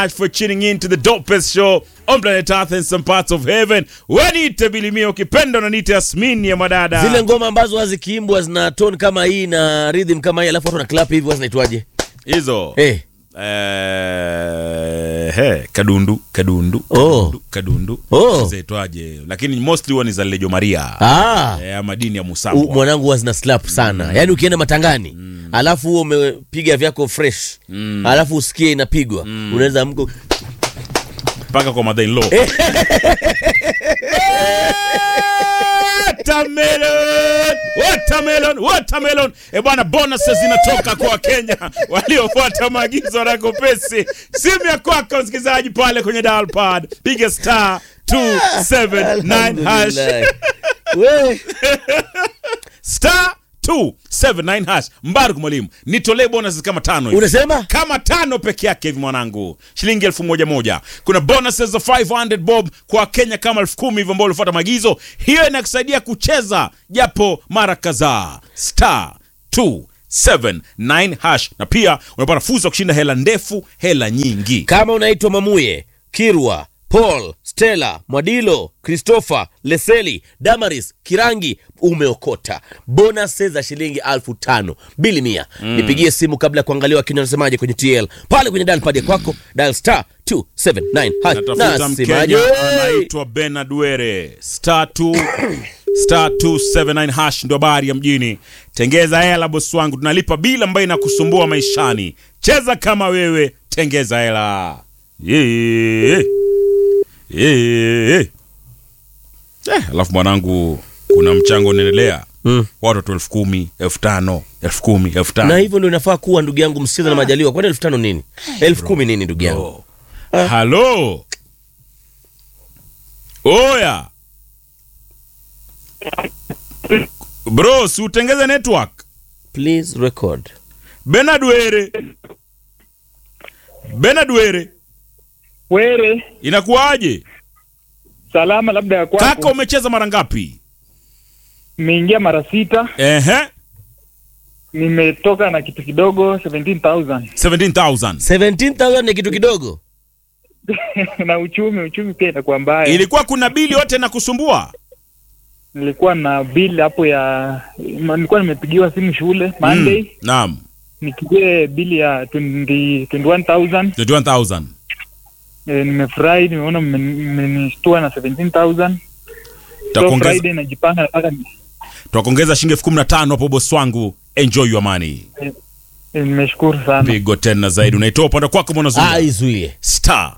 much for tuning in to the dopest show on planet Earth and some parts of heaven. Wanite bilimia ukipenda unaniita Yasmin ya madada. zile ngoma ambazo hazikiimbwa zina tone kama hii na rhythm kama hii alafu watu na clap hivi huwa zinaitwaje hizo eh Eh, he, kadundu kadundu Oh. kadundu, kadundu. Oh. zaitwaje lakini mostly huwa ni za lejo maria ah eh, ama dini ya U- musambwa mwanangu huwa zina slap sana yaani ukienda matangani alafu huo umepiga vyako fresh alafu usikie inapigwa unaweza mko mpaka kwa mother in law watermelon watermelon watermelon e bwana bonuses zinatoka kwa wakenya waliofuata maagizo na kopesi simu ya kwako msikilizaji pale kwenye dial pad piga star 279 hash Alhamdulillah. We. star 279 hash mbaruk mwalimu nitolee bonuses kama tano hivi unasema kama tano peke yake hivi mwanangu shilingi elfu moja moja kuna bonuses za 500 bob kwa kenya kama elfu kumi hivyo ambao ulifuata maagizo hiyo inakusaidia kucheza japo mara kadhaa star 279 hash na pia unapata fursa ya kushinda hela ndefu hela nyingi kama unaitwa mamuye kirwa paul stella mwadilo christopher leseli damaris kirangi umeokota bonus za shilingi alfu tano bili mia nipigie simu kabla ya kuangalia wakenya wanasemaje kwenye tl pale kwenye dalpad ya kwako dial star 279 hash. natafuta Nasemaje? mkenya anaitwa benard were star 2 star 279 hash ndo habari ya mjini tengeza hela bosi wangu tunalipa bila ambayo inakusumbua maishani cheza kama wewe tengeza hela yeah. Yeah. Eh, alafu mwanangu kuna mchango unaendelea Mm. watoto elfu kumi elfu tano elfu kumi elfu na tano hivyo ndio inafaa kuwa ndugu yangu msikiza na majaliwa kwani elfu tano nini elfu kumi nini ndugu yangu halo oya bro si utengeze network please record benard were benard were Were inakuwaje salama, labda ya kaka kwako. umecheza mara ngapi Nimeingia mara sita, ehe nimetoka na kitu kidogo 17000 17000 17000 ni kitu kidogo na uchumi uchumi pia inakuwa mbaya. ilikuwa kuna bili yote na kusumbua Nilikuwa na bill hapo ya ma- nilikuwa nimepigiwa simu shule Monday Mm, naam nikigie bili ya 20 21000 21000 e, nimefurahi, nimeona mme- mmenishtua na 17000 so Takuongeza- Friday najipanga nataka ni- twakuongeza shilingi elfu kumi na tano hapo bosi wangu enjoy your money e, nimeshukuru sana. pigo tena zaidi unaitoa upande kwako ah mwanazungu izuie star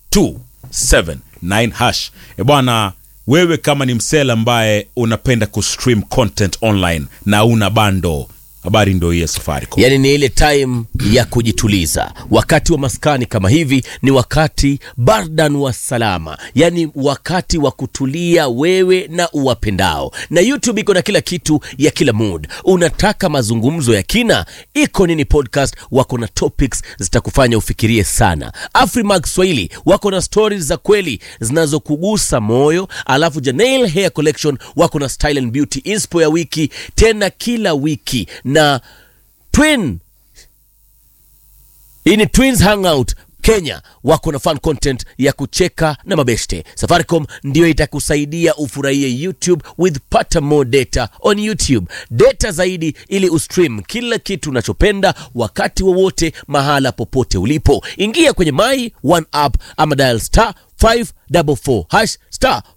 279 hash e bwana wewe kama ni msela ambaye unapenda kustream content online na una bando habari ndo hii ya safaricom yaani ni ile time ya kujituliza wakati wa maskani kama hivi ni wakati bardan wa salama yaani wakati wa kutulia wewe na uwapendao na youtube iko na kila kitu ya kila mood unataka mazungumzo ya kina iko nini podcast wako na topics zitakufanya ufikirie sana afrimag swahili wako na stories za kweli zinazokugusa moyo alafu janail hair collection wako na style and beauty inspo ya wiki tena kila wiki na twin hii ni twins hangout kenya wako na fun content ya kucheka na mabeshte safaricom ndiyo itakusaidia ufurahie youtube with pata more data on youtube data zaidi ili ustream kila kitu unachopenda wakati wowote mahala popote ulipo ingia kwenye my one app ama dial star 544 hash star